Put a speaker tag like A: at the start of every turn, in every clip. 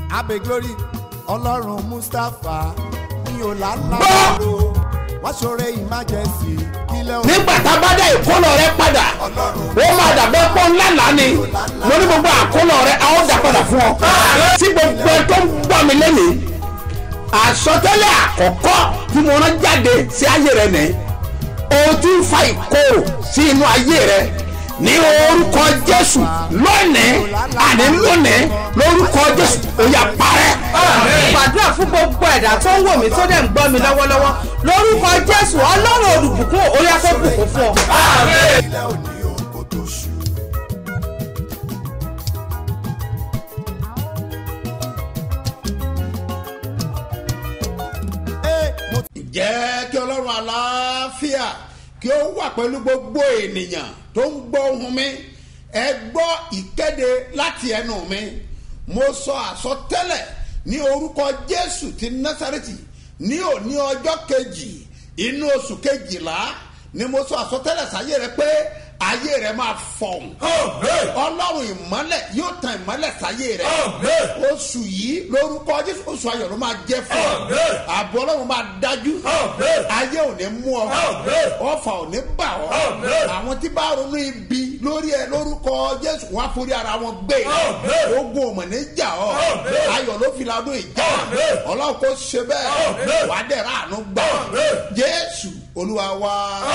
A: abe glory ọlọ́run mustapha mi ò lálàbàrò wọ́n ṣoore emergency kílẹ̀ òun
B: nígbà tá a bá dá ìkólọ rẹ padà ó máa dàbẹ́ pọ́ ńlá lánì mo ní gbogbo àkólọ rẹ a ó dà padà fún ọ. tí gbogbo ẹ tó ń gbọ́ mi lẹ́nìí àsọtẹ́lẹ̀ àkọ́kọ́ tí mo rán jáde sí ayé rẹ nìyí o ti ń fa ìkorò sí inú ayé rẹ ní orúkọ jésù lónìí àní lónìí lórúkọ jésù ó yá parẹ́.
C: gbàdúrà fún gbogbo ẹ̀dá tó ń wò mí tó dẹ̀ ń gbọ́ mi lọ́wọ́lọ́wọ́ lórúkọ jésù ọlọ́run olùbùkún orí afẹ́bùkún fún ọ.
A: kílẹ̀ òní òun kò tó ṣù. Ee, mo ti
B: jẹ́ kí ọlọ́run àlàáfíà kí ó wà pẹ̀lú gbogbo ènìyàn tó ń gbọ́ ohun mi ẹ gbọ́ ìkéde láti ẹnu mi mo sọ àsọtẹ́lẹ̀ ní orúkọ jésù ti násàrẹ́tì ní òní ọjọ́ kejì inú oṣù kejìlá ni mo sọ àsọtẹ́lẹ̀ sáyé rẹ pé ayé rẹ máa fọ̀hún ọlọ́run ìmọ́lẹ̀ yóò tan ìmọ́lẹ̀ sáyé rẹ oṣù yìí lórúkọ jésù oṣù ayọ̀ ló máa jẹ́ fún ọ ààbò ọlọ́run máa dájú ayé ò ní mú ọ ọfà ò ní bà ọ àwọn tí bá ronú ibi lórí ẹ lórúkọ jésù wọn á forí ara wọn gbé ogun ò mọ̀ ní jà ọ ayọ̀ ló fi ladún ìjà ọlọ́run kò ṣe bẹ́ẹ̀ wàá dẹ̀ ráàánú gbà jésù olúwa wá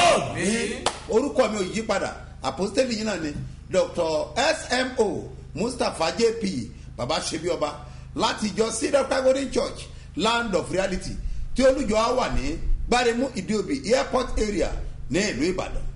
B: orúkọ mi ò yí padà àpòstélì yìí náà ni dr smo mustapha jp baba sebioba láti ìjọ cedar calvary church land of reality tí olùjọ á wà ní gbáremú ìdíòbí airport area ní ìlú ìbàdàn.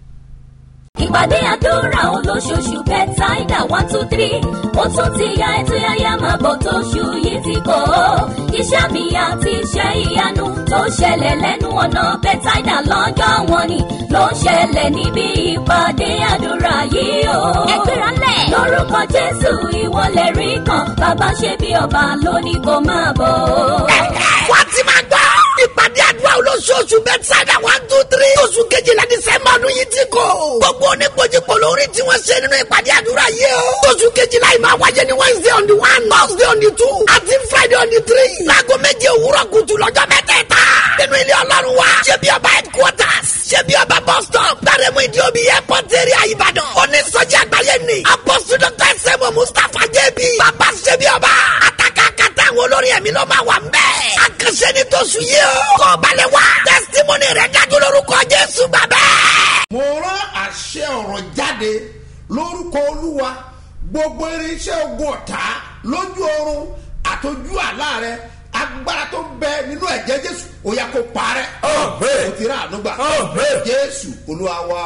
D: ìpàdé àdúrà olóṣooṣù bẹ́tàìdà one two three ó tún ti ya ètò yáyá máa bọ̀ tóṣù yìí ti kọ́ ọ́ iṣẹ́ mi àti iṣẹ́ ìyanu tó ṣẹlẹ̀ lẹ́nu ọ̀nà bẹ́tàìdà lọ́jọ́ wọn ni ló ń ṣẹlẹ̀ níbi ìpàdé àdúrà yìí o. ẹgbẹ́ra lẹ̀. lórúkọ jésù ìwọlẹ̀ rí kan bàbá ṣe bí ọba lónìí kò máa bọ̀.
B: wọ́n ti máa gbọ́ ìpàdé àdúrà olóṣooṣù bẹ́tsáìdà one two three oṣù kejìlá dísẹ́mbà ọdún yìí ti kọ́. gbogbo oníkojúkọ lórí tí wọ́n ṣe nínú ìpàdé àdúrà yìí o. oṣù kejìlá yìí máa wáyé ní wednesday on the one thursday on the two àti friday on the three. láago méje òwúrọ̀ kùtù lọ́jọ́ mẹ́tẹ̀ẹ̀ta. nínú ilé ọlọ́run wa ṣé bí ọba headquarters ṣé bí ọba bus stop gbàrẹ́mú ìdíòbí airport area ìbàdàn. onísọjí àgbáyé ni apọ́sù dr sẹ́mu mustapha jẹ́bi bàbá ṣé bí ọba àtàkàkàtà àwọn olórin ẹ̀mí ló máa wà ń bẹ́ẹ̀. àkànṣe ni tó sùn yìí o. kọ́ balẹ̀ wá. tẹsitimọ́nì rẹ̀ dájú lórúkọ jésù bàbá. mo rán àṣẹ ọ̀rọ̀ jáde lórúkọ olúwa gbogbo irinṣẹ́ ogun ọ̀tá lójú oorun àtọ́jú àlá rẹ agbára tó bẹ nínú ẹ̀jẹ̀ jésù ó yà kó parẹ́. o ti rà ànúgbà. jésù olúwa wa.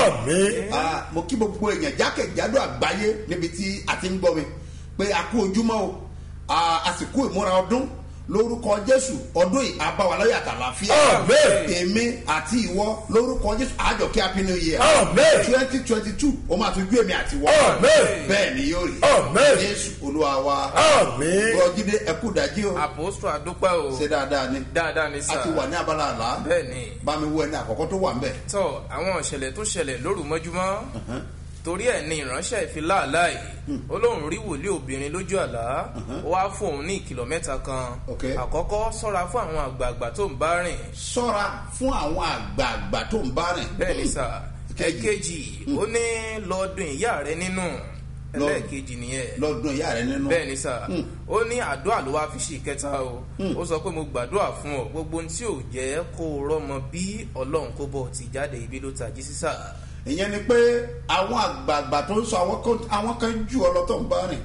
B: Ah, mo kí gbogbo èèyàn jákèjádò àgbáyé níbi tí a ti ń gbọ́ mi pé a kú ojúmọ́ o Ah, àsìkò ìmúra ọdún lórúkọ jésù ọdún yìí abáwaláyé àtàlàfíà èmi àti ìwọ lórúkọ jésù àjọkẹ́ happy new year twenty twenty two ó máa tún ju èmi àti ìwọ bẹ́ẹ̀ ni yóò rí jésù olúwa wa bọ́jídé ẹkú dájí o
E: àpòsù àdúpẹ́ o
B: ṣe dáadáa ni
E: dáadáa ní sà
B: a ti wà ní abala àlá
E: bẹ́ẹ̀ ni
B: bá mi wọ ẹni àkọ́kọ́ tó wà ń bẹ̀.
E: tọ́ àwọn ìṣẹ̀lẹ̀ tó ṣẹlẹ̀ lóru mọ́júmọ́ torí ẹ̀ ní ìránṣẹ́ ìfiláàláì olóhùn rí wòlíì obìnrin lójú àlá ó wá fún òun ní ìkìlọ̀ mẹ́ta kan
B: Ok.
E: àkọ́kọ́ sọ́ra fún àwọn àgbààgbà tó ń bá rìn
B: sọ́ra fún àwọn àgbààgbà tó ń bá rìn.
E: bẹ́ẹ̀ ni sà
B: Ìkejì.
E: ẹ̀kejì ó ní lọ́ọ́dún ìyá rẹ nínú ẹlẹ́ẹ̀kejì nìyẹn
B: lọ́dún ìyá rẹ nínú.
E: bẹ́ẹ̀ ni sà ó ní àdúrà ló wá fi ṣe ìkẹta o ó sọ pé mo gbàdúrà fún ọ gbogbo ohun tí ò jẹ́ kó o rọ́mọ bí ọlọ́run kó bọ̀ ti jáde ibi ló tají sísà
B: ìyẹn ni pé àwọn àgbààgbà tó ń sọ àwọn kan- àwọn kan jù ọ lọ tó ń bá rìn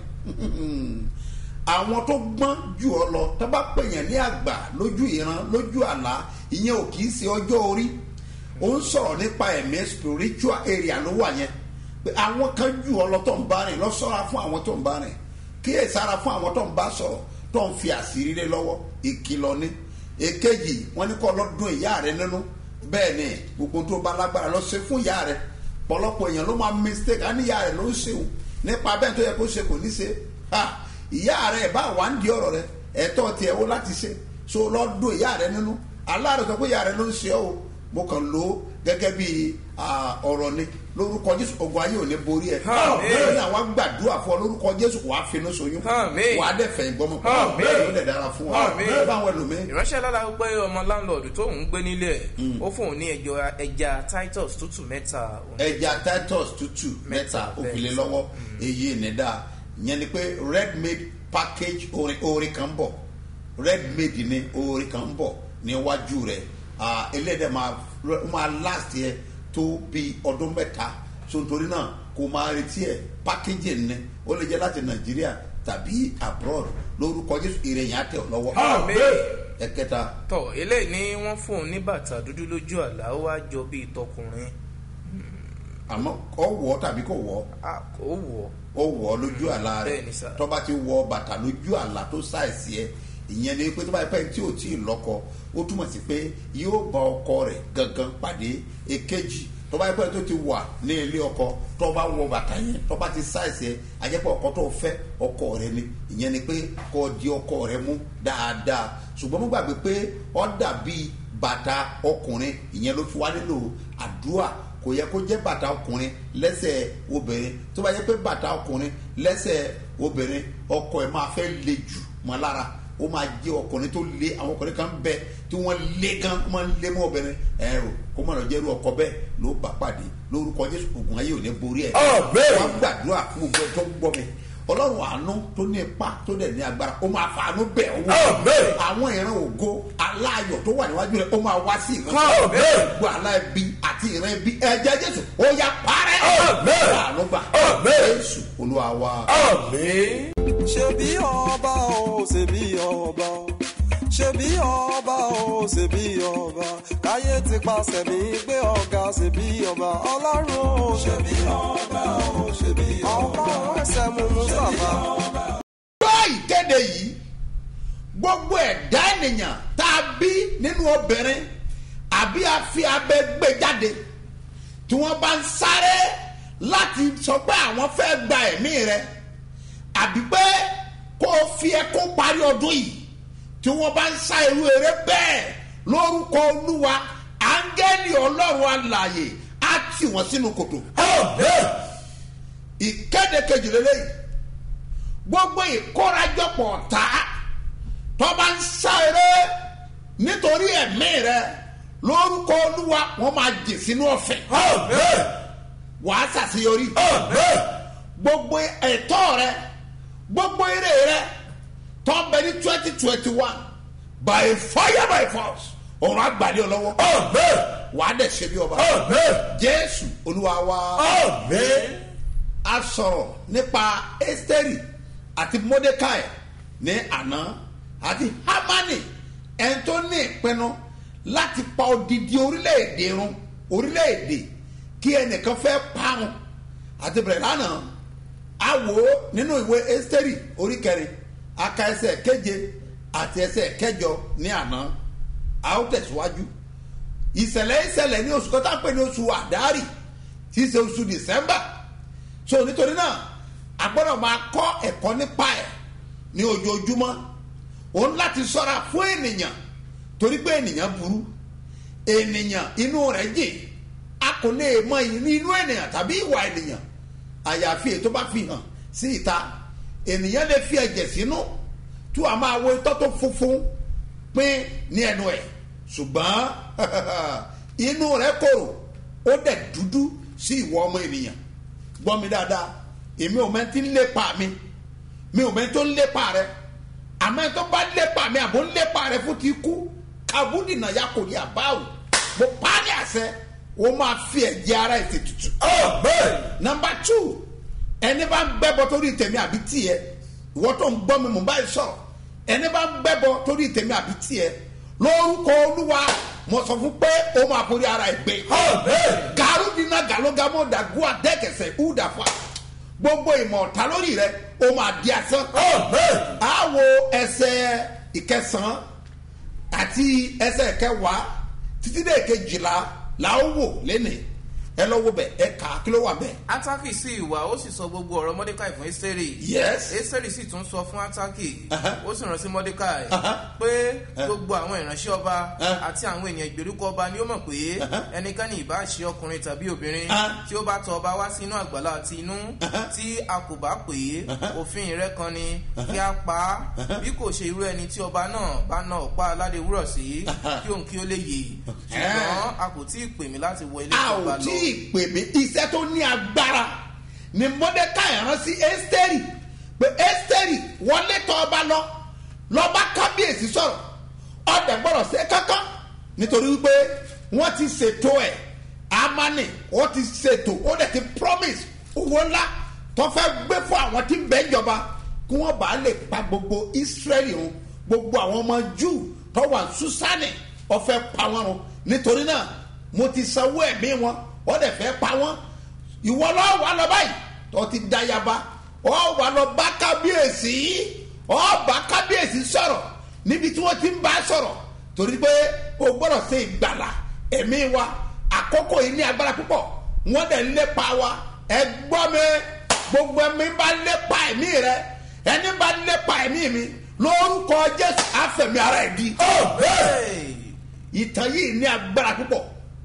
B: àwọn tó gbọ́n jù ọ lọ tó bá pè yẹn ní àgbà lójú ìran lójú àlá ìyẹn ò kì í ṣe ọjọ́ orí ó ń sọ̀rọ̀ nípa ẹ̀mí spiritual area ló wà yẹn pé àwọn kan jù ọ lọ tó ń bá rìn lọ sọ́ra fún àwọn tó ń bá rìn kíyè sára fún àwọn tó ń bá sọ̀rọ̀ tó ń fi àṣírí lé lọ́wọ́ ìkìlọ̀ ni èkejì wọn ní kọ́ lọ́dún ìyá rẹ nínú bẹ́ẹ̀ ni gbogbo tó bá lágbára lọ ṣe fún ìyá rẹ pọ̀lọpọ̀ èèyàn ló máa mistake á ní ìyá rẹ ló ń ṣe o nípa bẹ́ẹ̀ tó yẹ kó ṣe kò ní ṣe ha ìyá rẹ bá wà ń di ọ̀rọ̀ rẹ ẹ̀tọ́ tiẹ̀ wo láti ṣe so lọ́dún ìyá rẹ nínú aláàrẹ sọ pé ìyá rẹ ló ń ṣe ọ́ o mo kàn lò ó gẹ́gẹ́ bí ah, ọ̀rọ̀ ni
F: lórúkọ jésù ogun ayé ò ní borí ẹ
E: Àmín.
F: bẹ́ẹ̀ ni àwọn gbàdúrà fún ọ lórúkọ jésù wàá finú soyún
E: Àmín.
F: wàá dẹ̀ fẹ̀yìn gbọ́mọ
E: Àmín.
F: bẹ́ẹ̀ ló dẹ̀ dára fún ọ
E: Àmín.
F: bẹ́ẹ̀ bá àwọn ẹlòmíín
E: ìránṣẹ́ lára pé ọmọ láńlọ́ọ̀dù tó ń gbé nílé ẹ̀ ó fóun ní ẹjọ́ ẹja titus tútù mẹ́ta òun
F: ẹja titus tútù mẹ́ta òfìlẹ lọ́wọ́ èyí ìnẹdà yẹn ni pé red made package orin orin kan bọ̀ red made ni orin kan bọ̀ níwájú rẹ̀ Ah, eléyìí máa máa last yẹ tó bí ọdún mẹ́ta so nítorí náà kò máa retí ẹ̀ package ni ó lè jẹ́ láti nàìjíríà tàbí abroad lórúkọ jésù ìrẹ̀yìn àtẹ̀ ọ̀ lọ́wọ́
E: Àmín.
F: ẹ̀kẹta
E: tọ eléyìí ni wọ́n fóun ní bàtà dúdú lójú àlá ó wá jọ bíi tọkùnrin
F: àmọ́ kọ́ wọ́ tàbí kò wọ́
E: a kò wọ̀
F: ó wọ̀ ọ́ lójú àlá rẹ̀
E: Bẹ́ẹ̀ni sà.
F: tó bá ti wọ bàtà lójú àlá tó ṣàìsí ẹ ìyẹn ni pé tó bá yẹ pé tí ò tí ì lọ́kọ ó túmọ̀ sí pé yóò bá ọkọ rẹ̀ gangan pàdé èkejì tó bá yẹ pé tó ti wà ní ilé ọkọ tó bá wọ bàtà yẹn tó bá ti ṣàìsí ẹ àjẹpọ̀ ọkọ tó fẹ́ ọkọ rẹ ni ìyẹn ni pé kó di ọkọ rẹ mú dáadáa ṣùgbọ́n mo gbàgbé pé ó dàbí bàtà ọkùnrin ìyẹn ló fi wá nílò àdúrà kò yẹ kó jẹ́ bàtà ọkùnrin lẹ́sẹ̀ obìnrin tó bá yẹ pé bàtà ọkùnrin lẹ́sẹ̀ obìnrin ọkọ ẹ̀ máa fẹ́ le jù mọ́ lára ó máa jẹ́ ọkùnrin tó le àwọn ọkùnrin kan bẹ tí wọ́n le gan wọ́n máa ń le mọ́ obìnrin ẹ̀rù kó má lọ jẹ́rú ọkọ bẹ́ẹ̀ ló bá pàdé lórúkọ jésù ògùn ayé ò ní borí ẹ̀ wọ́n gbàdúrà fún gbogbo ẹ̀ tó ń gbọ́ mi ọlọ́run àánú tó ní ipa tó dẹ̀ ní agbára ó máa fàánú bẹ̀ ọ́ wò àwọn ìran ògo aláyọ̀ tó wà níwájú rẹ̀ ó máa wá sí ìran gbogbo aláìbí àti ìran ibi ẹ̀jẹ̀ jésù ó yá parẹ́ àánú gbà jésù olúwa wa.
G: ṣebí ọba o ṣebí ọba o ṣebí ọba o ṣebí ọba káyé ti pàṣẹ mi gbé ọ̀gá ṣebí ọba ọlọ́run o ṣebí ọba o ṣebí ọba ọba ẹsẹ̀ mú mustapha.
F: gbọ́ ìkéde yìí gbogbo ẹ̀dá ènìyàn tá a bí nínú obìnrin àbí a fi abẹ gbé jáde tí wọ́n bá ń sáré láti sọ pé àwọn fẹ́ gba ẹ̀mí rẹ àbí pé kó o fi ẹkún parí ọdún yìí tí wọ́n bá ń sá irú eré bẹ́ẹ̀ lórúkọ olúwa áńgẹ́lì ọlọ́run alààyè á tì wọ́n sínú kòtò. ìkéde kejìlélẹ́yìí gbogbo ìkórajọpọ̀ ọ̀tá tó bá ń sá eré nítorí ẹ̀mí rẹ lórúkọ olúwa wọ́n máa jì sínú ọ̀fẹ́ wàá ṣàṣeyọrí gbogbo ẹ̀tọ́ rẹ gbogbo eré rẹ tó ń bẹ ní twenty twenty one by fire by force ọ̀rọ̀ àgbàdì ọlọ́wọ́ wàá dẹ̀ ṣe bí ọba jésù olúwa wa a sọ̀rọ̀ nípa ẹ́sítẹ́rì àti mọ́dékàì ní àná àti hamani ẹni tó ní ìpinnu láti pa odidi orílẹ̀-èdè run orílẹ̀-èdè kí ẹnìkan fẹ́ parun àti bẹ̀rẹ̀ lánàá a wò ó nínú ìwé ẹ́sítẹ́rì orí kẹrin aka ẹsẹ̀ keje àti ẹsẹ̀ kẹjọ ní àná a ó tẹ̀síwájú ìṣẹ̀lẹ̀ ìṣẹ̀lẹ̀ ní oṣù kọ́tà pé ní oṣù àdárì tí í ṣe oṣù december so nítorí náà a gbọ́dọ̀ máa kọ́ ẹ̀kọ́ nípa ẹ̀ ní ojoojúmọ́ òun láti sọ́ra fún ènìyàn torí pé ènìyàn burú ènìyàn inú rẹ̀ jìn a kò lè mọ inú ènìyàn tàbí ìwà ènìyàn àyàfi ètò bá fi hàn sí ìta ènìyàn lè fi ẹ̀jẹ̀ sínú tí wàá máa wo itọ́ tó funfun pín ní ẹnu ẹ̀ ṣùgbọ́n inú rẹ̀ korò ó dẹ̀ dúdú sí ìwọ ọmọ ènìyàn gbọ́ mi dáadáa èmi ò mẹ́tí ń lépa mi mi ò mẹ́tí tó ń lépa rẹ àmọ́ ẹ̀ tó bá lépa mi àbò ń lépa rẹ fún ti kú kabudina ya kò ní àbáwò mo pa á ní àṣẹ o máa fi ẹ̀jẹ̀ ara ẹ̀ ṣètùtù. nọmba two ẹni bá ń gbẹ́bọ torí tèmi àbí tiẹ̀ ìwọ tó ń gbọ́ mi mò ń báyìí sọ̀rọ̀ ẹni bá ń gbẹ́bọ torí tèmi àbí tiẹ̀ lórúkọ olúwa mo sọ fún pé o máa forí ara ẹ̀ gbé. garudina galogamo dagua dẹ́kẹsẹ̀ udafa gbogbo ìmọ̀ ọ̀tá lórí rẹ o máa di asán. a wo ẹsẹ̀ ìkẹsàn-án àti ẹsẹ̀ kẹwàá títí dé kejìlá la ó wò lẹ́nìí ẹ lọ wo bẹ̀ ẹ kà á kí ló wà bẹ̀.
E: ataki sì wà ó sì sọ gbogbo ọ̀rọ̀ mọ́dékàì fún ẹ́sítẹ́rì
F: yes
E: ẹ́sítẹ́rì sì tún sọ fún ataki
F: Aha.
E: ó sì rán sí mọ́dékàì
F: Aha.
E: pé gbogbo àwọn ìránṣẹ́ ọba
F: Ah.
E: àti àwọn ènìyàn ìgbèríko ọba ni ó mọ̀ pé ẹnikẹ́ni ìbá ṣe ọkùnrin tàbí obìnrin
F: Ah.
E: tí ó bá tọ ọba wá sínú àgbàlá àti inú tí a kò bá pè é òfin rẹ kan ni kí a pa á bí kò ṣe irú ẹni tí ọba náà bá na ọ̀pá aládé wúrọ̀ sí kí òun kí ó lè yè ṣùgbọ́n a kò tí ì pè mí láti wọ ilé
F: a
E: ìjọba
F: ò
E: lọ.
F: tí ì pè mí iṣẹ́ tó ní agbára ni mọ́dékàì rán sí ẹ́sítẹ́rì pé ẹ́sítẹ́rì wọlé tọ́ ọba lọ lọ́ba kábíyèsí sọ̀rọ̀ ọ̀dẹ̀ gbọ́dọ̀ ṣe kankan nítorí wípé wọ́n ti ṣètò ẹ̀ amani wọ́n ti ṣètò ó dẹ̀ ti promise owó ńlá tó fẹ́ gbé fún àwọn tí ń bẹ́ ìjọba kí wọ́n bá lè pa gbogbo israẹli run gbogbo àwọn ọmọ júù tó wà susani ọ̀fẹ́ pa wọn run nítorí náà mo ti sanwó ẹ̀mí wọn wọ́n dẹ̀ fẹ́ pa wọ́n ìwọ lọ́wọ́ wà lọ báyìí tó ti da yaba ọ wà lọ bá kábíyèsí ọ bá kábíyèsí sọ̀rọ̀ níbi tí wọ́n ti ń bá sọ̀rọ̀ torí pé o gbọ́dọ̀ ṣe ìgbàlà ẹ̀mí wa àkókò yìí ní agbára púpọ̀ wọ́n dẹ̀ ń lépa wa ẹ gbọ́ mi gbogbo ẹ̀mí bá lépa ẹ̀mí rẹ ẹni bá lépa ẹ̀mí mi lórúkọ jésù àfẹ̀mí ara ẹ̀ di.
E: Hey!
F: ìtàn yìí ní agbára púpọ̀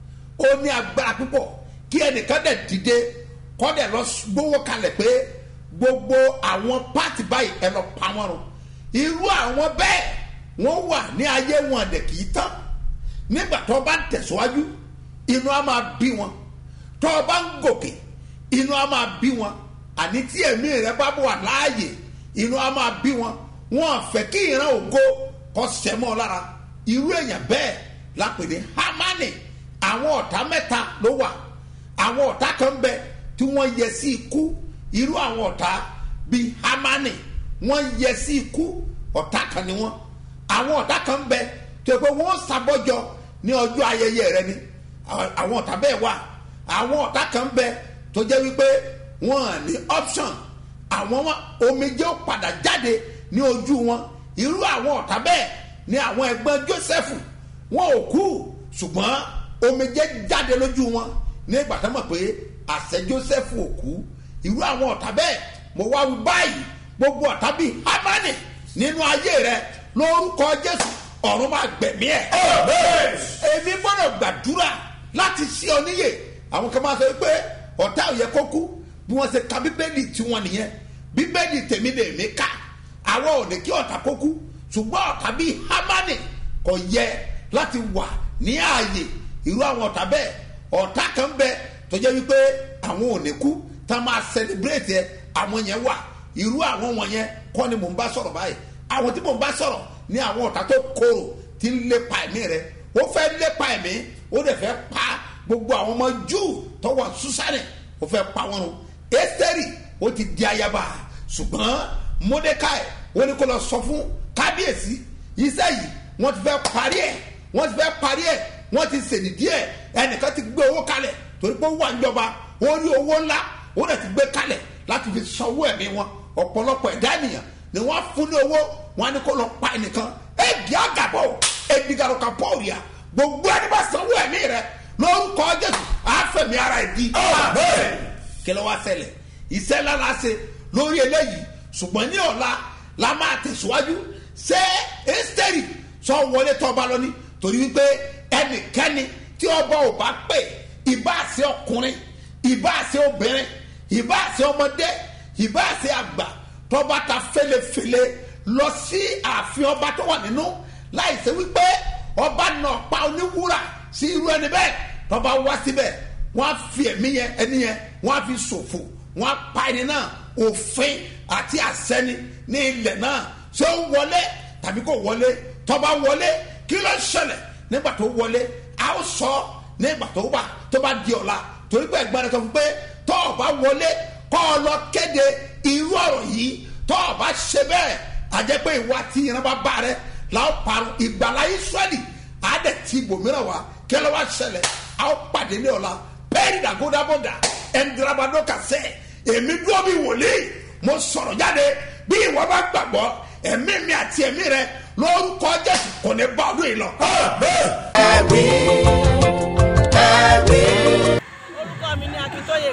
F: ó ní agbára púpọ̀ kí ẹnìkan dẹ̀ dìde kọ́ dẹ̀ lọ gbówó kalẹ̀ pé gbogbo àwọn pátì báyìí ẹ lọ pa wọn run irú àwọn bẹ́ẹ̀ wọ́n wà ní ayé wọn dẹ̀ kì í tán nígbà tó bá ń tẹ̀síwájú inú á máa bí wọn tó bá ń gòkè inú á máa bí wọn àní tí ẹ̀mí rẹ bá wà láàyè inú á máa bí wọn wọn fẹ́ kí ìran ògo kọ́ sẹ́mọ́ lára irú èèyàn bẹ́ẹ̀ lápè ní hamani àwọn ọ̀tá mẹ́ta ló wà àwọn ọ̀tá kan bẹ tí wọ́n yẹ sí ikú irú àwọn ọ̀tá bíi hamani wọ́n yẹ sí ikú ọ̀tá kan ni wọ́n àwọn ọ̀tá kan bẹ tó yẹ pé wọ́n ṣàbọ̀jọ ní ọjọ́ ayẹyẹ rẹ ni àwọn ọ̀tá bẹ́ẹ̀ wà àwọn ọ̀tá kan bẹ tó jẹ́ wípé wọ́n ní option àwọn wọn omijé ó padà jáde ní ojú wọn irú àwọn ọ̀tá bẹ́ẹ̀ ni àwọn ẹ̀gbọ́n joseph wọn ò kú ṣùgbọ́n omijé jáde lójú wọn ní ìgbà tó mọ̀ pé àṣẹ joseph ò kú irú àwọn ọ̀tá bẹ́ẹ̀ mo wá wí báyìí gbogbo ọ̀tá bíi hamani nínú ayé rẹ lórúkọ jésù ọ̀run máa gbẹ̀mí ẹ̀. èmi gbọ́dọ̀ gbàdúrà láti ṣí ọ níyè àwọn kan máa sọ pé ọ̀tá ò yẹ kó kú bí wọ́n ṣe ka bíbélì tiwọn nìyẹn bíbélì tèmi lè mí ká àwọn ò ní kí ọ̀tá kó kú ṣùgbọ́n ọ̀tá bíi hamani kò yẹ láti wà ní ààyè irú àwọn ọ̀tá bẹ́ẹ̀ ọ̀tá kan bẹ tó jẹ́ wípé àwọn ò ní kú tá a máa celebrate ẹ àwọn yẹn wà irú àwọn wọ̀nyẹn kọ́ ni mò ń bá sọ̀rọ̀ báyìí àwọn tí mò ń bá sọ̀rọ̀ ní àwọn ọ̀tá tó korò tí ń lépa ẹ̀mí rẹ ó fẹ́ lépa ẹ̀mí ó dẹ̀ fẹ́ pa gbogbo àwọn ọmọ júù tó wà súsánì ó fẹ́ pa wọn run ẹ́sítẹ́rì ó ti di ayaba ṣùgbọ́n mọ́dékáì ó ní kó lọ sọ fún kábíyèsí iṣẹ́ yìí wọ́n ti fẹ́ parí ẹ̀ wọ́n ti fẹ́ parí ẹ̀ wọ́n ti sèdí díẹ̀ ẹnìkan ti gbé owó kalẹ̀ torí pé ó wà níjọba ó rí owó ńlá ó dẹ̀ ti gbé kalẹ̀ láti fi sanwó ẹ̀mí wọn ọ̀pọ̀lọpọ̀ ẹ̀dá ènìyàn ni wọ́n fún ní owó wọn ni kó lọ pa ẹnìkan ẹ̀dí àgàbọ̀ ẹ̀dígàrọ̀kà pọ̀ọ̀rìà gbogbo ẹni bá sanwó ẹ̀mí rẹ lórúkọ jésù àfẹ̀mí ara ẹ̀ di. kí ló wá ṣẹlẹ̀ iṣẹ́ lára ṣe lórí eléyìí ṣùgbọ́n ní ọ̀la la máa tẹ̀síwájú ṣé ẹ́sítẹ́rì sọ wọlé tọ́ba lọ́ní torí wípé ẹnikẹ́ni tí ọba ò bá pè ìbá àṣẹ ọkùnrin ìbá àṣẹ obìnrin ìbá àṣẹ ọmọdé ìbá àṣẹ àgbà tọ́ba ta fẹ́lẹ́fẹ́lẹ́ lọ sí ààfin ọba tó wà nínú láì ṣe wípé ọba náà pa oníwúrà sí irú ẹni bẹ́ẹ̀ tọ́ba wá síbẹ̀ wọ́n á fi ẹ̀mí yẹn ẹni yẹn wọ́n á fi ṣòfò wọ́n á pa ẹni náà òfin àti àṣẹni ní ilẹ̀ náà ṣé ó wọlé tàbí kò wọlé tọ́ba wọlé kí ló ṣẹlẹ̀ nígbà tó wọlé a ó sọ nígbà tó wà tó bá di ọ̀la torí pé ẹ̀gbọ́n rẹ̀ sọ fún pé tọ́ ọ bá wọlé kọ́ ọ lọ kéde irú ọ̀rọ̀ yìí tọ́ ọ bá ṣe bẹ́ẹ̀ àjẹ́ pé ìwà tí ìran bá bá rẹ làwọn parun ìgbàlá israẹli àádẹ tí ibòmíràn wá kí ló wá ṣẹlẹ̀ a ó pàdé ní ọ̀la pẹ́ẹ́rì dàgódàbọ̀dà ẹ̀ńdìrabadọ́ kàṣẹ́ èmi dúró bí wòlíì mo sọ̀rọ̀ jáde bí ìwọ bá gbàgbọ́ ẹ̀mí mi àti ẹ̀mí rẹ lórúkọ jésù kò ní bá ọdún yìí lọ.
A: ẹ̀rí ẹ̀rí.
H: orúkọ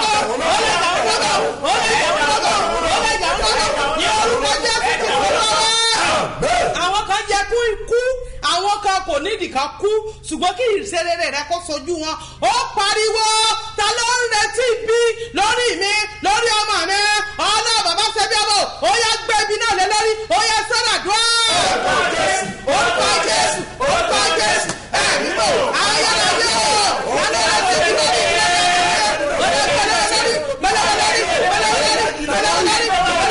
C: àwọn kan jẹ kú ikú àwọn kan kò nídìí kan kú ṣùgbọ́n kí ìṣerere rẹ kó sojú wọn ó pariwo ta ló ń retí bí lórí mi lórí ọmọ mi ọlọ́ bàbá ṣẹbi ọmọ ó yẹ gbé ibi náà lé lórí ó yẹ sọ́dà dúró. orúkọ jésù orúkọ jésù ẹ̀mí mò ayélujára yóò ta ló retí bí lórí mi. ó yẹ gbẹlẹ lórí gbẹlẹ lórí gbẹlẹ lórí gbẹlẹ lórí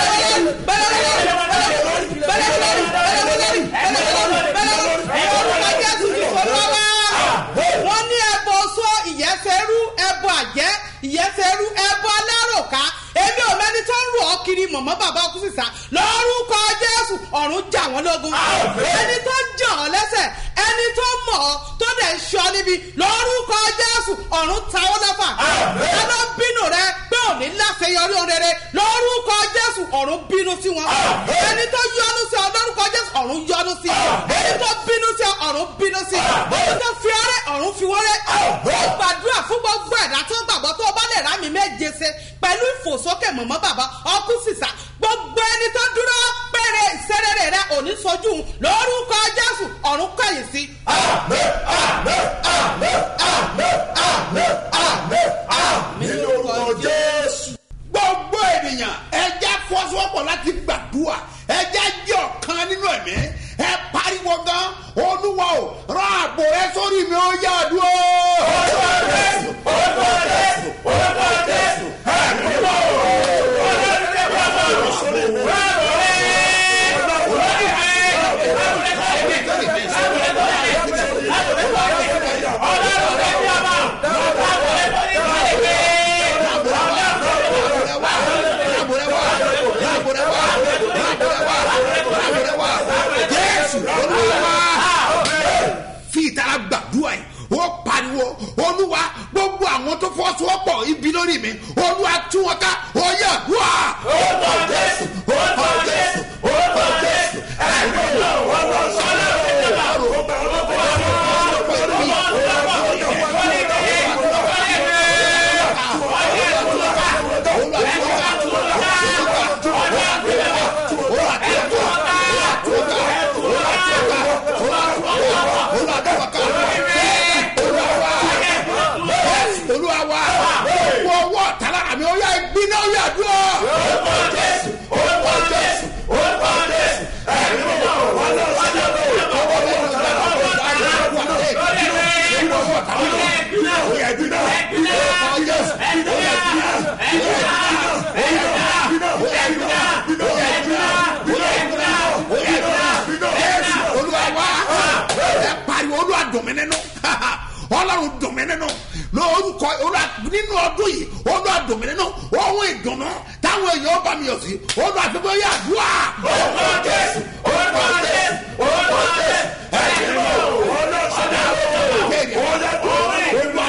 C: gbẹlẹ lórí gbẹlẹ lórí wọ́n ní ẹbọ sọ ìyẹ́fẹ́rú ẹbọ àjẹ́ ìyẹ́fẹ́rú ẹbọ aláròká èmi ò mẹ́ni tó ń rò ọ́ kiri mọ̀mọ́ bàbá ọkùnrin sísá lórúkọ jésù ọ̀run jà wọ́n lógun ẹni tó jà ọ́ lẹ́sẹ̀ ẹni tó mọ̀ ọ́ tó dẹ̀ ṣọ́ níbi lórúkọ jésù ọ̀run ta ọ́ lọ́fà ẹni bínú rẹ pé òní láṣeyọrí ohun rere lórúkọ jésù ọ̀run bínú sí wọn ẹni tó yọnu sí ọ lórúkọ jésù ọ̀run yọnu sí ẹni tó bínú sí ọ ọ̀run bínú sí ẹni tó fi ọrẹ ọ̀run fi wọ́rẹ́ ó gbàdúrà fún gbogbo ẹ̀dá tó gbàgbọ́ tó o bá lè rà mí méje ṣe pẹ̀lú ìfòsókè mọ̀mọ́ bàbá ọkú sísà gbogbo ẹni tó dúró péré ìṣerere rẹ òní sojú lórúkọ jésù ọ̀run kẹ̀yìn sí.
F: ní orúkọ ènìyàn ẹ jẹ́ fọ́sowọ́pọ̀ láti gbàdúrà ẹ jẹ́ jẹ́ ọ̀kan nínú ẹ̀mí ẹ pariwo gan olúwa o rán àbò rẹ sórí mi ó yá dúró. olúwa jésù olúwa jésù olúwa jésù ẹ̀mí wò ó. jésù olúwa fi ìtara gbàdúrà yìí ó pariwo olúwa gbogbo àwọn tó fọwọ́sowọ́pọ̀ ibi lórí mi olúwa tú wọn ká ó yẹ àdúrà. orúkọ jésù orúkọ jésù orúkọ jésù ẹ̀mí náà wọ́n lọ sọ́lá olúwa wa wọ ọwọ́ tàlára mi ó yá gbiná ó yá dúró. orúkọ jésù orúkọ jésù orúkọ jésù ẹ̀mí náà wọ́n lọ sọ́lá olúwa wa ẹ pariwo olúwa dùn mí nínú ọlọ́run dùn mí nínú lórúkọ olúwa nínú ọdún yìí olúwa dùn mí nínú ohun ìdùnnú táwọn èèyàn bá mi yọ sí olúwa tó bá yà dùn à. orúkọ jésù orúkọ jésù orúkọ jésù ẹ̀jẹ̀ ló olóò sọ́dọ̀ olúwa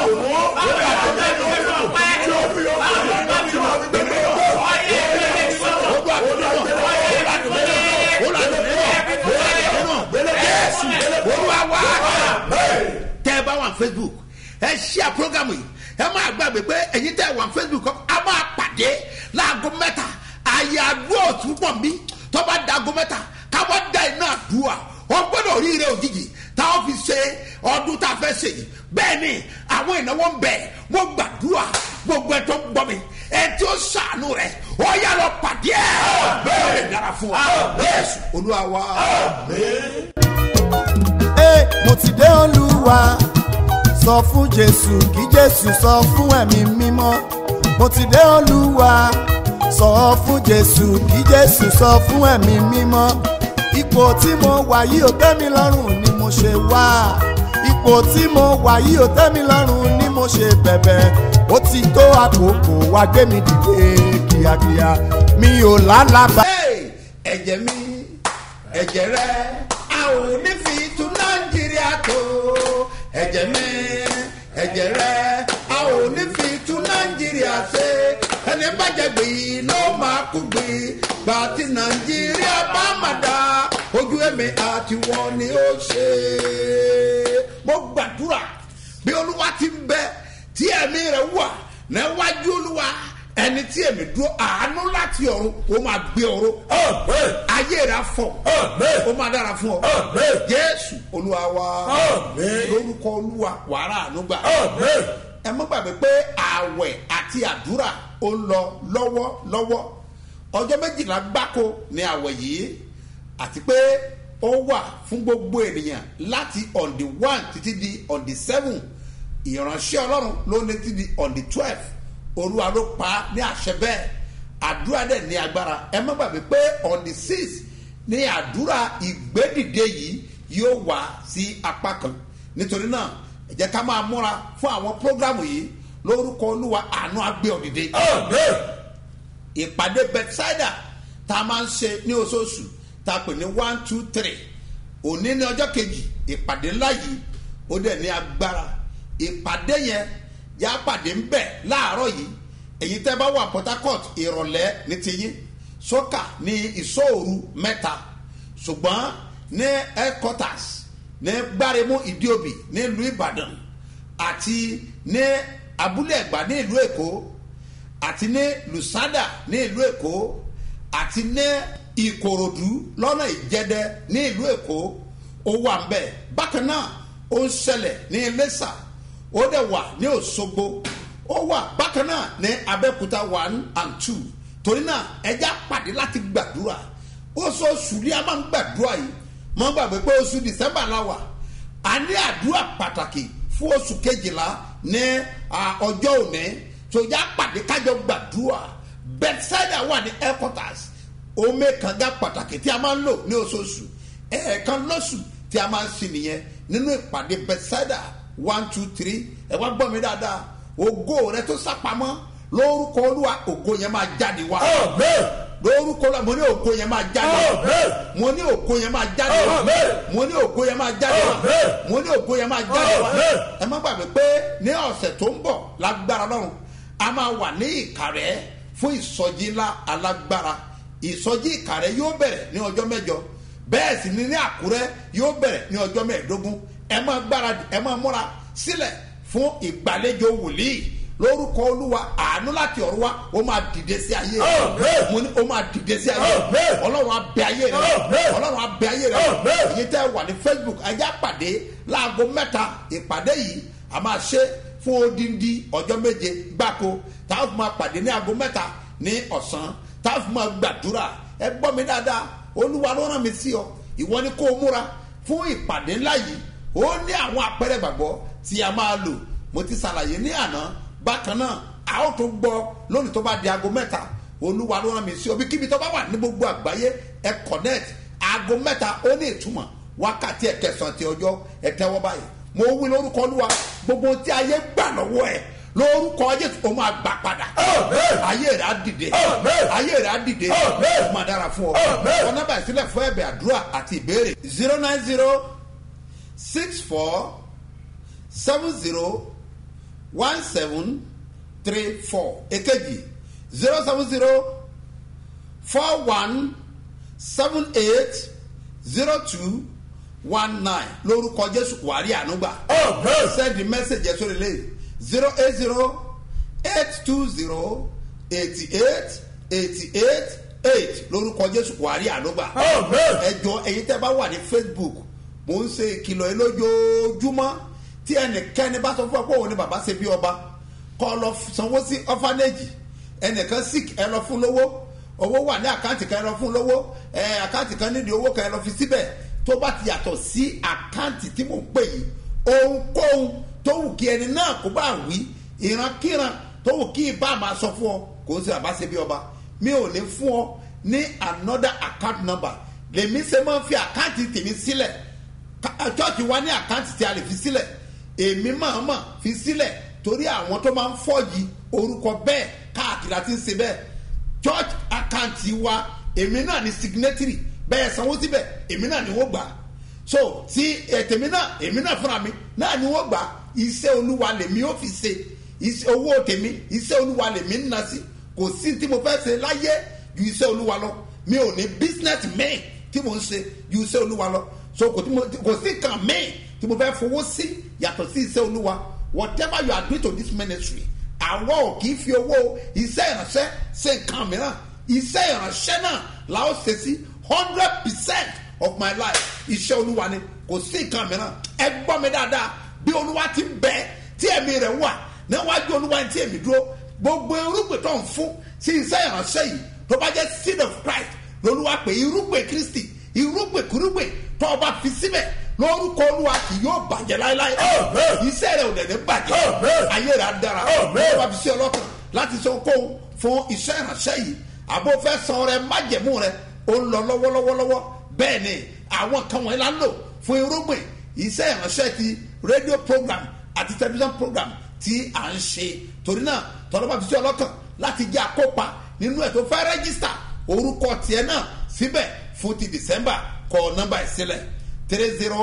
F: olúwa wa tẹ ẹ bá wà facebook ẹ ṣíà program yìí ẹ máa gbàgbé pé ẹyin tẹ ẹ wà facebook kọ a máa pàdé láago mẹta àyè àdúrà òtún pọ̀ mí tọ́ba da aago mẹ́ta káwọ́ da iná àdúrà wọ́n gbọ́dọ̀ ríire òjijì táwọn fi ṣe ọdún tá a fẹ́ ṣe yìí bẹ́ẹ̀ ni àwọn ìnáwó ń bẹ̀ mo gbàdúrà gbogbo ẹ̀ tó ń gbọ́ mi ẹ̀ tí ó ṣàánú rẹ̀ ó yà lọ pàdé ẹ̀ bẹ́ẹ̀ lè dára fún ọ yẹ́sù olúwa wa.
A: Ee, mo ti dé olúwa sọ fún jésù kí jésù sọ fún ẹ̀mí mímọ́ mo ti dé olúwa sọ fún jésù kí jésù sọ fún ẹ̀mí mímọ́ ipò tí mo wà yìí ò tẹ́ mi lọ́rùn ni mo ṣe wá ipò tí mo wà yìí ò tẹ́ mi lọ́rùn ni mo ṣe bẹ̀bẹ̀ ó ti tó àkókò wá gbé mi dìde kíákíá mi ò lálàbà.
F: Hey, ẹ̀jẹ̀ mi ẹ̀jẹ̀ rẹ a ò ní fi tún nàìjíríà tó ẹ̀jẹ̀ mi ẹ̀jẹ̀ rẹ a ò ní fi tún nàìjíríà ṣe ẹni bàjẹ́ gbé ló máa kú gbé gbà tí nàìjíríà bá má dá ojú ẹ̀mí àti wọn ni ó ṣe. mo gbàdúrà bí olúwa ti ń bẹ tí ẹ̀mí rẹ̀ wà níwájú olúwa ẹni tí èmi dúró àánú láti ọ̀run ó máa gbé ọ̀run ayé rẹ̀ afọ ó máa dára fún ọ jésù olúwa wa lórúkọ olúwa wàrà ànúgbà ẹ mọ́ gbàgbé pé ààwẹ̀ àti àdúrà ó ń lọ lọ́wọ́lọ́wọ́ ọjọ́ méjìlá gbáko ní ààwẹ̀ yìí àti pé ó wà fún gbogbo ènìyàn láti on the one títí di on the seven ìránṣẹ́ ọlọ́run ló ní títí di on the twelve olúwa ló pa á ní àṣẹ bẹ́ẹ̀ àdúrà dẹ̀ ní agbára ẹ má gbàgbé pé on the six ní àdúrà ìgbédìde yìí yóò wá sí apá kan nítorí náà ẹ jẹ́ ká máa múra fún àwọn prógrámù yìí lórúkọ olúwa àánú agbé òdìdé ìpàdé bethsaida tá a máa ń ṣe ní oṣooṣù tá a pè ní one two three òní ní ọjọ́ kejì ìpàdé ńlá yìí ó dẹ̀ ní agbára ìpàdé yẹn yà á pàdé ń bẹ̀ láàárọ̀ yìí èyí tẹ́ bá wà port harcourt ìrọ̀lẹ́ ní tiyín sọ́kà ní ìṣòòru mẹ́ta ṣùgbọ́n ní headquarters ní gbáremú ìdíòbí ní ìlú ìbàdàn àti ní abúlé ẹ̀gbá ní ìlú èkó àti ní lusada ní ìlú èkó àti ní ìkòròdú lọ́nà ìjẹ́dẹ́ ní ìlú èkó ó wà ń bẹ̀ bákan náà ó ń ṣẹlẹ̀ ní iléṣà ó dẹ̀ wà ní òṣogbo ó wà bákan náà ní abẹ́òkúta one and two torí náà ẹja pàdé láti gbàdúrà oṣooṣù ni a máa ń gbàdúrà yìí mọ́ gbàgbé pé oṣù december la wà a ní àdúrà pàtàkì fún oṣù kejìlá ní à, ọjọ́ òní tòjá pàdé kájọ gbàdúrà bethsaida wà ní headquarters omi kànga pàtàkì tí a máa ń lò ní oṣooṣù ẹ̀ẹ̀kan lọ́sù tí a máa ń sin nìyẹn nínú ìpàdé bethsaida one two three ẹ wá gbọ́ mi dáadáa ògo rẹ tó sápamọ́ lórúkọ olúwa ògo yẹn máa jáde wá lórúkọ la mo ní ògo yẹn máa jáde wá mo ní ògo yẹn máa jáde wá mo ní ògo yẹn máa jáde wá mo ní ògo yẹn máa jáde wá ẹ má gbàgbé pé ní ọ̀sẹ̀ tó ń bọ̀ lágbára lọ́run a máa wà ní ìkàrẹ́ fún ìsọjí ńlá alágbára ìsọjí ìkàrẹ́ yóò bẹ̀rẹ̀ ní ọjọ́ mẹ́jọ bẹ́ẹ̀ sì ni ní àkúrẹ́ yóò bẹ̀rẹ̀ ní ọjọ́ mẹ́ẹ̀ẹ́dógún ẹ máa gbáradì ẹ máa múra sílẹ̀ fún ìgbàlejò wòlíì lórúkọ olúwa àánú láti ọ̀run wa ó máa dìde sí ayé rẹ mo ní ó máa dìde sí ayé rẹ ọlọ́run abẹ ayé rẹ ọlọ́run abẹ ayé rẹ èyí tẹ́ wà ní facebook ajá pàdé láago mẹ́ta ìpàdé yìí a máa ṣe fún odindi ọjọ́ méje gbáko táwọn fún ma pàdé ní aago mẹ́ta ní ọ̀sán táwọn fún ma gbàdúrà ẹ gbọ́ mi dáadáa olúwa ló rán mi sí ọ ìwọ ni kó o múra fún ìpàdé ńlá yìí ó ní àwọn àpẹẹrẹ gbàgbọ́ tí a máa lò mo ti ṣàlàyé ní àná bákan náà a ó tó gbọ́ lónìí tó bá di aago mẹ́ta olúwa ló rán mi sí ọ bí kíbi tó bá wà ní gbogbo àgbáyé ẹ connect aago mẹ́ta ó ní ìtumọ̀ wákàtí ẹ kẹsàn-án ti ọjọ́ ẹ tẹ́wọ́ báyìí mo wí lórúkọ olúwa gbogbo tí ayé gbà lọ́wọ́ ẹ lórúkọ jésù o máa gbà padà ayé rẹ á dìde ayé rẹ á dìde o máa dára fún ọ ọ nọmba ìsílẹ̀ fún ẹ̀bẹ̀ àdúrà àti ìbéèrè zero nine zero six four seven zero one seven three four èkejì zero seven zero four one seven eight zero two one nine lórúkọ jésù wàrí ànúgbà send the message ẹ sórí lẹ́yìn zero eight zero eight two zero eighty eight eighty eight eight lórúkọ jésù wàrí ànúgbà ẹjọ ẹyin tẹ bá wà ní facebook mo ń ṣe ìkìlọ̀ yìí lójoojúmọ́ tí ẹnìkẹ́ni bá sọ fún ọ pé òun ni bàbá ṣe bí ọba kọ́ lọ sanwó sí ọ́fánẹ́jì ẹnìkan sick ẹ lọ fún lówó owó wà ní àkáǹtì kan ẹ lọ fún lówó ẹ àkáǹtì kan nídìí owó kan ẹ lọ fi síbẹ̀ tó bá ti yàtọ̀ sí àkáǹtì tí mò ń pè yìí ohunkóhun tó wù kí ẹni náà kó bá wí ìrankíran tó wù kí ibà máa sọ fún ọ kò ń ṣe bàbá ṣe bí ọba mi ò ní fún ọ ní another account number lèmi ṣe máa ń fi àkáǹtì tèmi sílẹ̀ church wa ní àkáǹtì tí a lè fi sílẹ̀ èmi máa mọ̀ fi sílẹ̀ torí àwọn tó máa ń fọ́ọ̀yì orúkọ bẹ́ẹ̀ káàkiri àti ń ṣe bẹ́ẹ̀ church account wa èmi náà ní signatory bẹ́ẹ̀ sanwó síbẹ̀ èmi náà ni wọ́n gbà so tí ètèmi náà èmi náà fúnra mi náà ni wọ́n gbà iṣẹ́ olúwa lèmi ó fi ṣe iṣẹ́ owó tèmi iṣẹ́ olúwa lèmi ń na sí kò sí tí mo fẹ́ ṣe láyé ju iṣẹ́ olúwa lọ mi ò ní business main tí mo ń ṣe ju iṣẹ́ olúwa lọ so kò tí mo kò sí kan main tí mo fẹ́ fowó sí yàtọ̀ sí iṣẹ́ olúwa whatever you are doing to this ministry àwọn ò kì í fi owó iṣẹ́ ìránṣẹ́ ṣe nǹkan mìíràn iṣẹ́ ìránṣẹ́ náà la ó ṣe sí hundred percent of my life iṣẹ́ olúwa ni kò sí nǹkan mìíràn ẹ gbọ́ mi dáadáa bí olúwa ti ń bẹ tí ẹ̀mí rẹ̀ wà níwájú olúwa tí èmi dúró gbogbo irúgbìn tó ń fún sí iṣẹ́ ìránṣẹ́ yìí tó bá jẹ́ seed of christ lolúwa pé irúgbìn kristi irúgbìn kúrúgbìn tó o bá fi síbẹ̀ lórúkọ olúwa kì yóò bàjẹ́ láéláé iṣẹ́ rẹ̀ ò dẹ̀ ní bàjẹ́ ayé rẹ̀ á dára ó bá fi sí ọlọ́kàn láti sọ kóhun fún iṣẹ́ ìránṣẹ́ yìí àbó fẹ́ san rẹ májẹ̀mú rẹ ó ń lọ lọ́wọ́lọ́wọ́lọ́wọ́ bẹ́ẹ̀ ni àwọn kan wọ̀nyí la ń lò fún irúgbìn iṣẹ́ ìránṣẹ́ ti rédíò program àti tẹlifíṣàn program tí à ń ṣe torí náà tọ́lọ́ bá fi sí ọlọ́kàn láti jẹ́ àkópa nínú ẹ̀ tó fẹ́ rẹ́gísítà orúkọ tiẹ̀ náà síbẹ̀ fún ti december kọ nọ́mbà ìsílẹ̀ three zero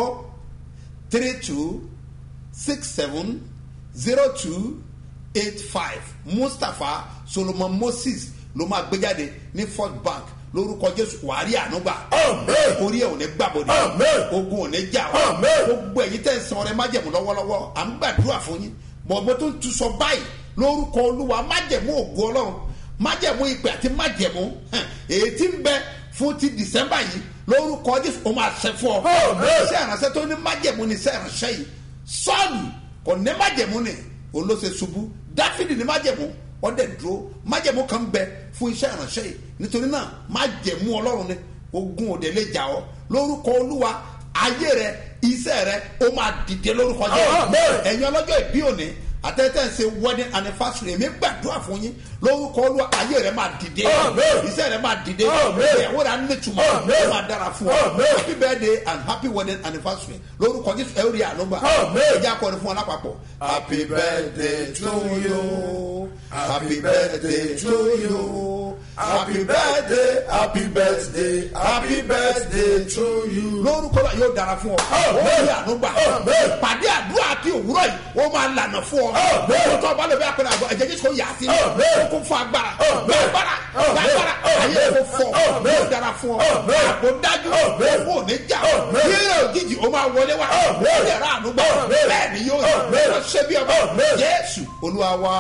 F: three two six seven zero two eight five mustapha solomon moses ló máa gbé jáde ní first bank lórúkọ jésù wàhálì ànúgbà orí ẹ ò ní gbàbọdẹ ogun ò ní jà ọ gbogbo ẹyin tẹ ẹ san ọrẹ májẹmú lọwọlọwọ à ń gbàdúrà fún yín bọ̀gbọ́ tó ń tu sọ báyìí lórúkọ olúwa májẹmú ògo ọlọ́run májẹmú ìpè àti májẹmú èyí tí ń bẹ fún ti december yìí lórúkọ jésù ó máa ṣe fún ọ iṣẹ́ ìránṣẹ́ tó ní májẹ̀mú ni iṣẹ́ ìránṣẹ́ yìí sọ́ọ̀lù kò ní májẹ̀mú ni olóṣè ṣubú dáfídì ní májẹ̀mú ọdẹ dúró májẹ̀mú kan bẹ fún iṣẹ́ ìránṣẹ́ yìí nítorí náà májẹ̀mú ọlọ́run ni ogun òde lè jà ọ́ lórúkọ olúwa ayé rẹ iṣẹ́ rẹ ó máa dìde lórúkọ jẹ́ ẹ̀yin ọlọ́jọ́ ìbí òní àtẹ́tẹ́ ń ṣe wedding anniversary èmi gbàdúrà fún yín lórúkọ olúwa ayé rẹ máa dìde iṣẹ́ rẹ máa dìde ìyàwó rẹ á nítumọ̀ ó máa dára fún ọ happy birthday and happy wedding anniversary lórúkọ jésù ẹ ó rí ànúgbà ẹjẹ akọrin fún ọ lápapọ̀. happy birthday to you happy birthday to you happy birthday happy birthday happy birthday to you. lórúkọ náà yóò dára fún ọ ó rí ànúgbà pàdé àdúrà àti òwúrọ̀ yìí ó máa lànà fún ọ lórúkọ tó bá lè bí apẹ̀rẹ̀ àgbọ̀ ẹ̀jẹ̀ jésù kò yà sí ó kún fún agbára gbàgbára gbàgbára ayé kò fọ yóò dára fún ọ àpò dájú owó ò ní jà yíyá òjijì ó máa wọlé wá ó lè ra ànúgbà bẹ́ẹ̀ ni yóò yọ ṣe bí ọba jésù olúwa wa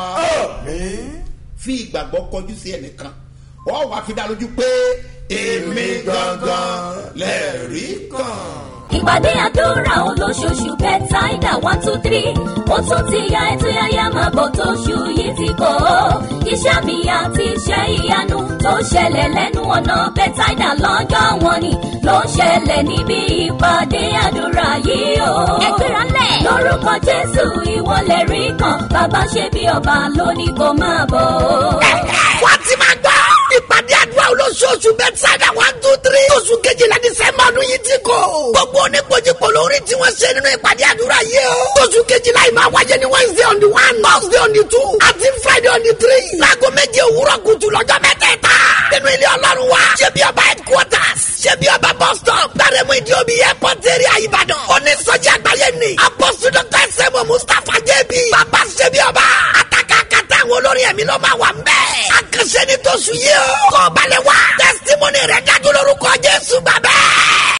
F: fi ìgbàgbọ́ kọjú sí ẹnìkan wọ́n wá fi dá lójú pé èmi gangan lẹ́ẹ̀rí kan
D: ìpàdé àdúrà olóṣooṣù bẹ́tàìdà one two three ó tún ti ya ètò yáyá máa bọ̀ tóṣù yìí ti kọ́ ọ́ iṣẹ́ mi àti iṣẹ́ ìyanu tó ṣẹlẹ̀ lẹ́nu ọ̀nà bẹ́tàìdà lọ́jọ́ wọn ni ló ń ṣẹlẹ̀ níbi ìpàdé àdúrà yìí o. ẹgbẹ́ra lẹ̀. lórúkọ jésù ìwọlẹ̀ rí kan bàbá ṣe bí ọba lónìí kò máa bọ̀.
B: wọ́n ti máa gbọ́ ìpàdé àdúrà olóṣooṣù bẹ́tàìdà one two three oṣù kejìlá dísẹ́mbà ọdún yìí ti kọ́ gbogbo oníkojúpọ̀ lórí tí wọ́n ṣe nínú ìpàdé àdúrà yìí o. oṣù kejìlá yìí máa wáyé ní wednesday on the one thursday on the two àti friday on the three. láago méje òwúrọ̀ kùtù lọ́jọ́ mẹ́tẹ̀ẹ̀ta. nínú ilé ọlọ́run wa ṣé bí ọba headquarters ṣé bí ọba bus stop gbàrẹ́mú ìdí omi airport area ìbàdàn. onísọjí àgbáyé ni apọ́sù dr sẹ́mu mustapha jẹ́bi. bàbá ṣé bí ọba àtàkà kàtà àwọn olórin ẹ̀mí ló máa wà ń bẹ́ẹ̀. àkànṣe ni tó sùn yìí o. kọ́ balẹ̀ wá. testimony rẹ̀ dájú lórúkọ jésù bàbá.